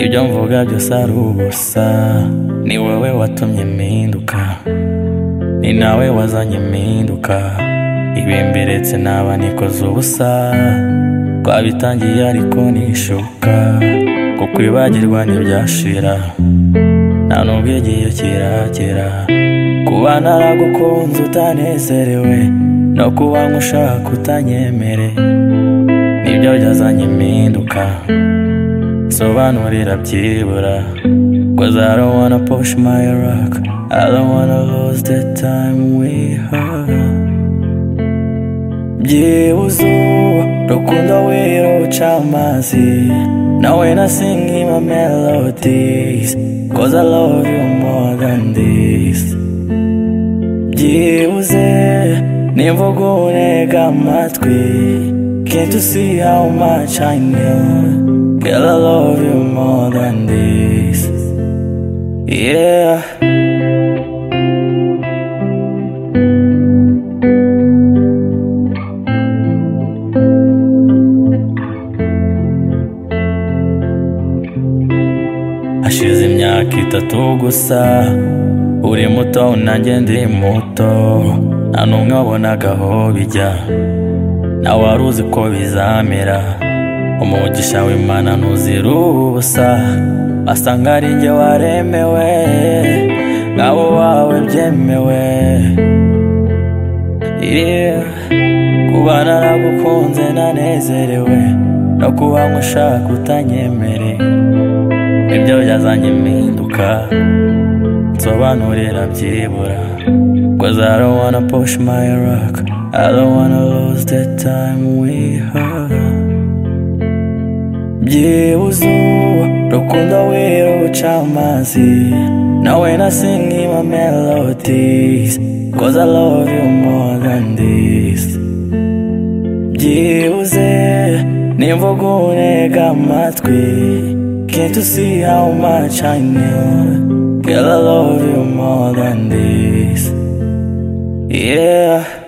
ibyo mvuga byose ari ubusa ni wowe watumye mpinduka ni nawe wazanye impinduka ibimberetse naba nikoze ubusa twabitangiye ariko nishuka kuko ibagirwa ntibyashira nta nubwo igihe kiragera kuba naragukunze utanezerewe no kuba nkushaka utanyemere nibyo byazanye impinduka sobanurira byibura Cause I don't wanna push my rock I don't wanna lose the time we had byibuze ubu rukundo wiruca amazi nawe na singi ma melodies cause I love you more than this byibuze nimvuga unega amatwi can't you see how much I know girl I love you more than this yeah hashize imyaka itatu gusa uri muto nanjye ndi muto nta n'umwe wabonaga aho bijya nawe wari uzi ko bizamera umugisha w'imana ntuzira ubusa asa nkaho ari njye waremewe n'abo wawe byemewe Yeah. kuba naragukunze nanezerewe no kuba nkushaka utanyemereye ibyo byazanye impinduka nsobanurira byibura Cause I don't wanna push my rock I don't wanna lose the time we had byibuze ubu rukundo wiruca amazi nawe na singi ma melodies Cause I love you more than this byibuze nimvuga unega amatwi Can't you see how much I know Girl I love you more than this Yeah